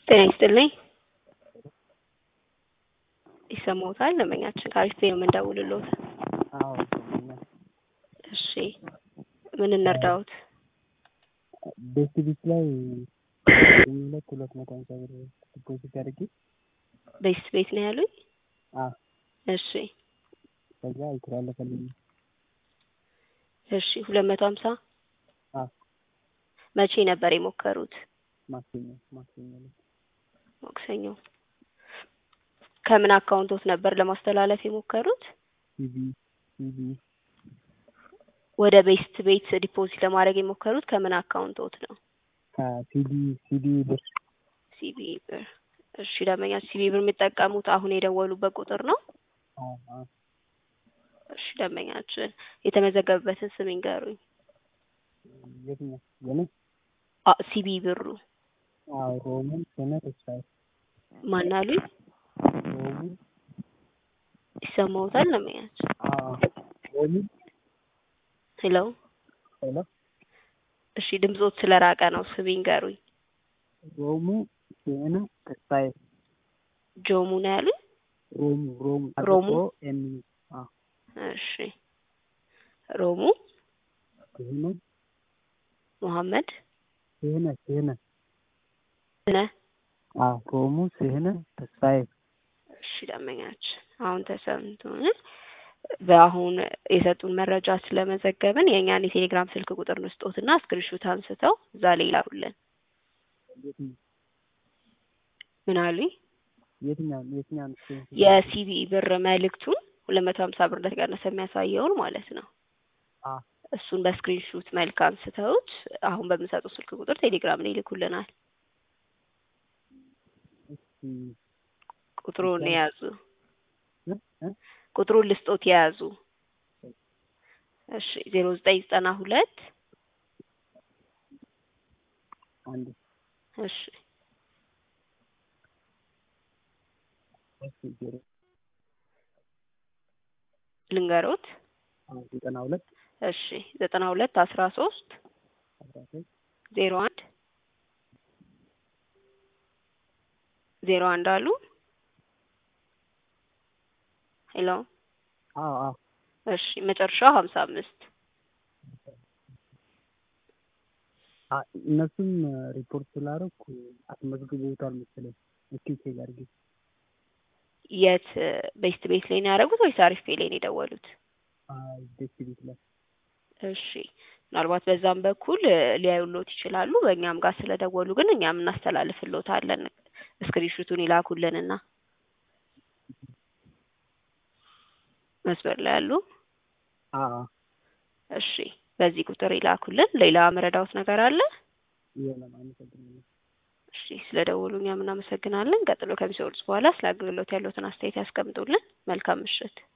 ጤና ይስጥልኝ። ይሰማዎታል? ደንበኛችን ከአሪፍ ነው የምንደውልልዎት። አዎ ይሰማኛል። እሺ ምን እንርዳዎት? ቤት ቤት ላይ ሁለት ሁለት መቶ ሃምሳ ብር ዲፖዚት አድርጌ ቤስት ቤት ነው ያሉኝ? አዎ እሺ ከዛ አልተላለፈልኝም። እሺ ሁለት መቶ ሀምሳ አዎ መቼ ነበር የሞከሩት? ማክሰኞ ማክሰኞ ዕለት ማክሰኞ። ከምን አካውንቶት ነበር ለማስተላለፍ የሞከሩት? ሲቢ ሲቢ ወደ ቤስት ቤት ዲፖዚት ለማድረግ የሞከሩት ከምን አካውንቶት ነው? ከሲቢ ሲቢ ብር ሲቢ ብር። እሺ ደንበኛ ሲቢ ብር የሚጠቀሙት አሁን የደወሉበት ቁጥር ነው? አዎ አዎ እሺ ደንበኛችን የተመዘገበበትን ስም ይንገሩኝ። የትኛው የኔ? አ ሲቢ ብሩ አዎ ሮምን ስነ ተስፋዬ ማን አሉኝ? ሮምን ይሰማዎታል ደንበኛችን? አዎ ሮምን ሄሎ ሄሎ እሺ ድምጾት ስለራቀ ነው ስም ይንገሩኝ። ሮሙ ስነ ተስፋዬ ጆሙ ነው ያሉኝ? ሮሙ ሮሙ ሮሙ? አጥቆ ኤም አዎ እሺ ሮሙ ስህነ መሐመድ ስህነ ስህነ ስነ አዎ ሮሙ ስህነ ተስፋዬ እሺ ደንበኛችን አሁን ተሰምቶን በአሁን የሰጡን መረጃ ስለመዘገብን የእኛን የቴሌግራም ስልክ ቁጥር ንስጦትና ስክሪንሾት አንስተው እዛ ላይ ይላኩልን። የትኛው ምን አሉኝ? የትኛው የትኛው የሲቢ ብር መልእክቱን ሁለት መቶ ሀምሳ ብር እንደተቀነሰ የሚያሳየውን ማለት ነው። አዎ እሱን በስክሪንሹት መልክ አንስተውት አሁን በምንሰጡት ስልክ ቁጥር ቴሌግራም ላይ ይልኩልናል። እስኪ ቁጥሩን የያዙ እ እ ቁጥሩን ልስጦት የያዙ እሺ ዜሮ ዘጠኝ ዘጠና ሁለት አንድ እሺ እሺ ዜሮ ልንገሮት አዎ ዘጠና ሁለት እሺ ዘጠና ሁለት አስራ ሶስት አስራ ሶስት ዜሮ አንድ ዜሮ አንድ አሉ። ሄሎ አዎ አዎ እሺ መጨረሻው ሀምሳ አምስት አ እነሱም ሪፖርት ስላደረኩ አስመዝግበውታል መሰለኝ። እስኪ ቼክ አድርጊ። የት ቤስት ቤት ላይ ነው ያደረጉት ወይስ አሪፍ ቤት ላይ ነው የደወሉት? አይ ቤት ቤት ላይ እሺ ምናልባት በዛም በኩል ሊያዩሎት ይችላሉ። በእኛም ጋር ስለደወሉ ግን እኛም እናስተላልፍሎታለን። ስክሪንሹቱን ይላኩልንና መስመር ላይ ያሉ አዎ እሺ በዚህ ቁጥር ይላኩልን። ሌላ መረዳዎት ነገር አለ? የለም አመሰግናለሁ። እሺ ስለደወሉ እኛም እናመሰግናለን። ቀጥሎ ከሚሰሩት በኋላ ስለ አገልግሎት ያለዎትን አስተያየት ያስቀምጡልን። መልካም ምሽት።